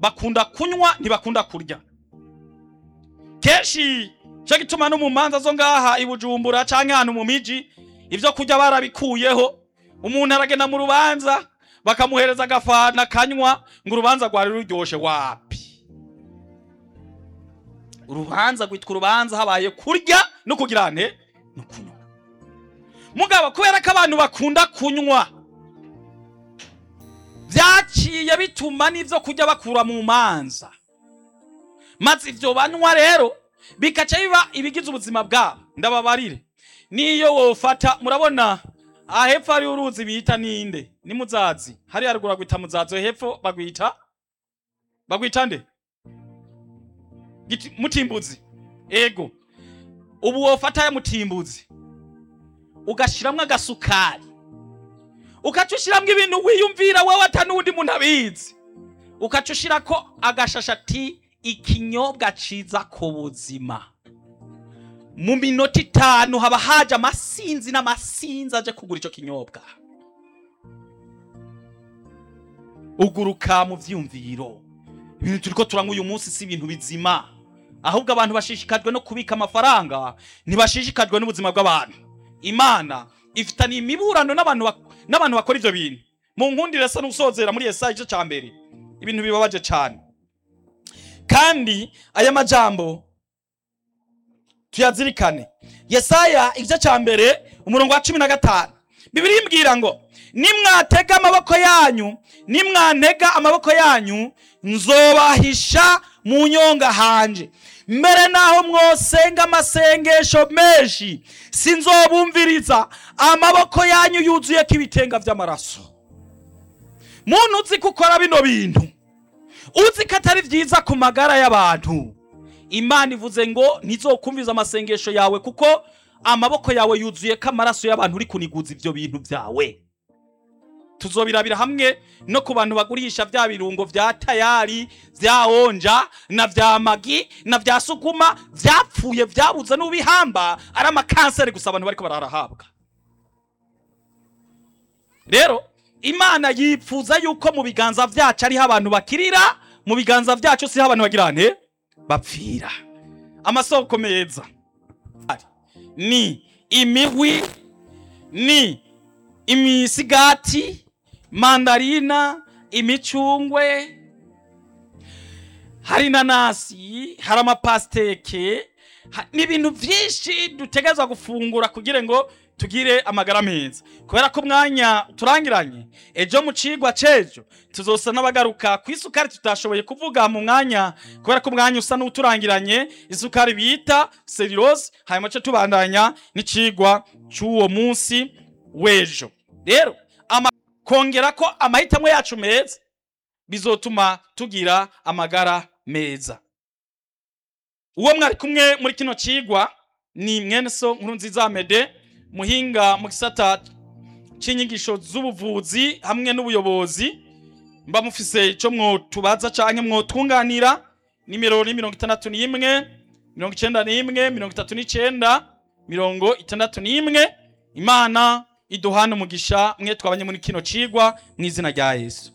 bakunda kunywa ntibakunda kurya kenshi cyo gituma no mu manza zo ngaha i bujumbura canke ahantu mu miji ibyo kurya barabikuyeho umuntu aragenda mu rubanza bakamuhereza agafana kanywa ngo urubanza rwari ruryoshe wapi urubanza rwitwa urubanza habaye kurya no kugira nte no kunywa mugabo kubera ko abantu bakunda kunywa byaciye bituma n'ibyo kurya bakura mu manza maze ibyo banywa rero bikaca biba ibigize ubuzima bwabo ndababarire niyo wofata murabona aha hepfo hariho uruzi bita ninde ni muzazi hariya haruguru bagwita muzazi hepfo bagwita bagwita nde Giti- mutimbuzi ego ubu wofata ya mutimbuzi ugashiramwo agasukari ukaca ushiramwo ibintu wiyumvira wowe ata n'uwundi muntu abizi ukaca ushirako agashashati ikinyobwa ciza ku buzima mu minota itanu haba haje amasinzi n'amasinzi aje kugura ico kinyobwa uguruka mu vyumviro ibintu turiko turanywa uyu munsi si ibintu bizima ahubwo abantu bashishikajwe no kubika amafaranga ntibashishikajwe n'ubuzima bw'abantu imana ifitaniye imiburano n'abantu bak- n'abantu bakora ivyo bintu mu nkundire sa n'usozera muri yesaya igice ca mbere ibintu bibabaje cane kandi aya majambo tuyazirikane yesaya igice ca mbere umurongo wa cumi na gatanu bibiri imbwira ngo nimwatega amaboko yanyu nimwantega amaboko yanyu nzobahisha mu nyonga hanje mbere naho mwosenga amasengesho menshi sinzobumviriza amaboko yanyu yuzuyeko ibitenga vy'amaraso muntu uzi ko ukora bino bintu uzi ko atari vyiza ku magara y'abantu imana ivuze ngo ntizokumviza amasengesho yawe kuko amaboko yawe yuzuye ko amaraso y'abantu uri kuniguza ivyo bintu vyawe tuzobirabira hamwe no ku bantu bagurisha vya birungo vya tayari vya onja na vya magi na vya suguma vyapfuye vyabuze n'ubihamba ari amakanseri gusa abantu bariko bararahabwa rero imana yipfuza yuko mu biganza vyacu ariho abantu bakirira mu biganza vyacu siho abantu bagira nte bapfira amasoko meza ni imihwi ni imisigati mandarina imicungwe hari inanasi hari amapasiteke ha- n'ibintu byinshi dutegerezwa gufungura kugira ngo tugire amagara meza kubera ko umwanya turangiranye ejo mu cigwa c'ejo tuzosa n'abagaruka ku isukari tutashoboye kuvuga mu mwanya kubera ko umwanya usa n'uturangiranye isukari bita selirose hanyuma ce tubandanya n'icigwa c'uwo munsi w'ejo rero ama kongera ko amahitamo yacu meza bizotuma tugira amagara meza uwo mwari kumwe muri kino cigwa ni mwene so nkuru nziza mede muhinga mu gisata c'inyigisho z'ubuvuzi hamwe n'ubuyobozi mba mufise ico mwotubaza canke mwotunganira nimero ni mirongo itandatu n'imwe mirongo icenda n'imwe mirongo itatu n'icenda mirongo itandatu n'imwe imana iduhane umugisha mwe twabanye muri kino cigwa mu izina rya yesu